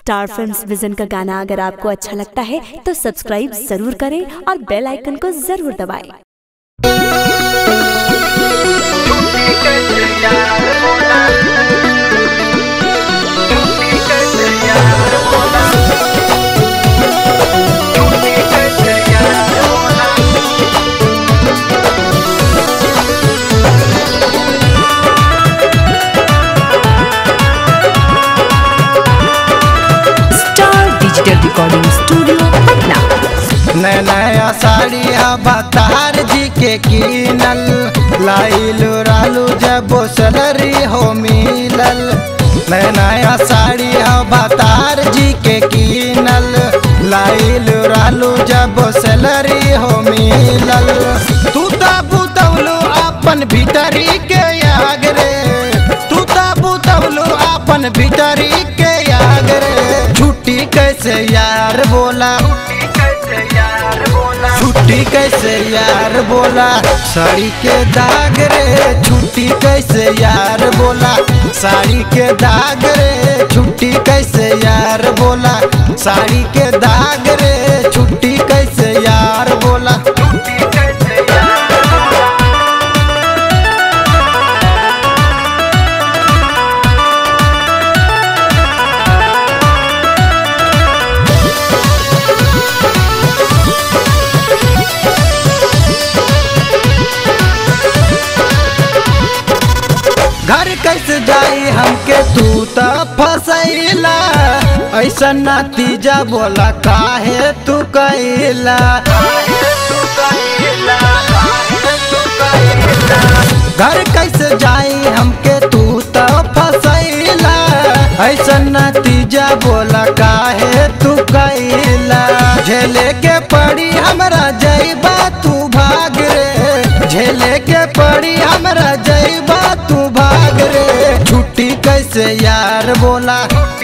Star films vision का गाना अगर आपको अच्छा लगता है तो सब्सक्राइब जरूर करें और बेल आइकन को जरूर दबाएं। Star digital recording studio Patna नया नया साड़ी अवतार जी के कीनल लाइलू रालू जब सलरी हो मिलल नया नया साड़ी अवतार जी के कीनल लाइलू रालू जब सलरी हो मिलल तू तो बुतवलू अपन भीतरी के आग रे तू तो बुतवलू अपन भीतरी के आग रे छुट्टी कैसे यार बोला छुट्टी कैसे यार बोला साड़ी के दाग रे छुट्टी कैसे यार बोला साड़ी के दाग रे छुट्टी कैसे यार बोला साड़ी के दाग रे छुट्टी कैसे यार बोला घर कैसे जाई हमके तू त फसैला ऐसा नतीजा बोला काहे तू कैला घर कैसे जाई हमके तू त फसैला ऐसा नतीजा बोला काहे तू कैला झेले के पड़ी हमरा जैबा तू भाग रे झेले के पड़ी हमरा जैबा तू भाग रे छुट्टी कैसे यार बोला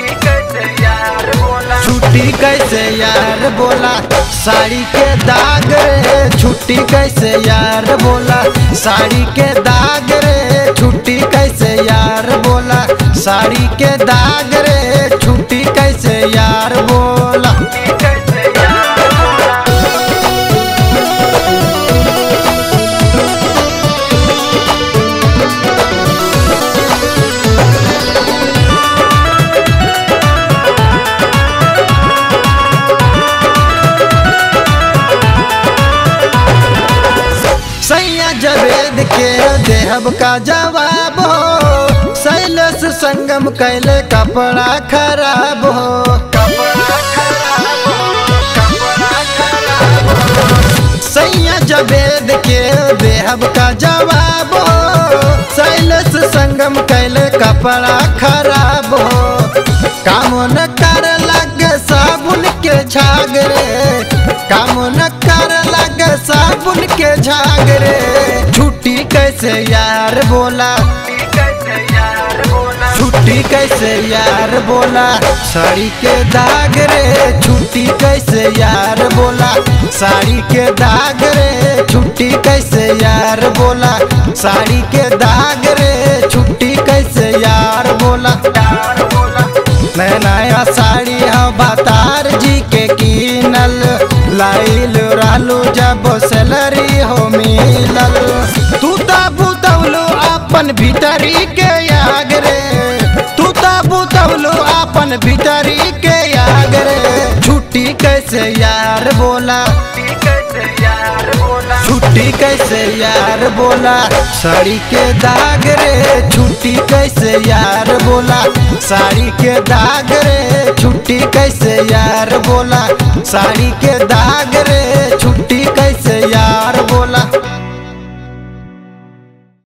छुट्टी कैसे यार बोला साड़ी के दाग रे छुट्टी कैसे यार बोला साड़ी के दाग रे छुट्टी कैसे यार बोला साड़ी के दाग रे छुट्टी कैसे यार बोला सैया जवेद के देहब का जवाब हो शैलस संगम कैले कपड़ा खराब हो सैया जवेद के देहब का जवाब हो शैलस संगम कैले कपड़ा खराब हो काम न कर लगे साबुन के झाग रे काम न कर लगे साबुन के झाग रे छुट्टी कैसे यार बोला छुट्टी कैसे यार बोला साड़ी के दाग रे छुट्टी कैसे यार बोला साड़ी के दाग रे छुट्टी कैसे यार बोला साड़ी के दाग रे छुट्टी कैसे यार बोला नया नया साड़ी अवतार जी के कीनल लाइल रहलू जब सैलरी हो मिलल तू तो बुतवलू अपन भीतरी के आग रे तू तो बुतवलू अपन भीतरी के आग रे छुट्टी कैसे यार बोला छुट्टी कैसे यार बोला साड़ी के दाग रे छुट्टी कैसे यार बोला साड़ी के दाग रे छुट्टी कैसे यार बोला साड़ी के दाग रे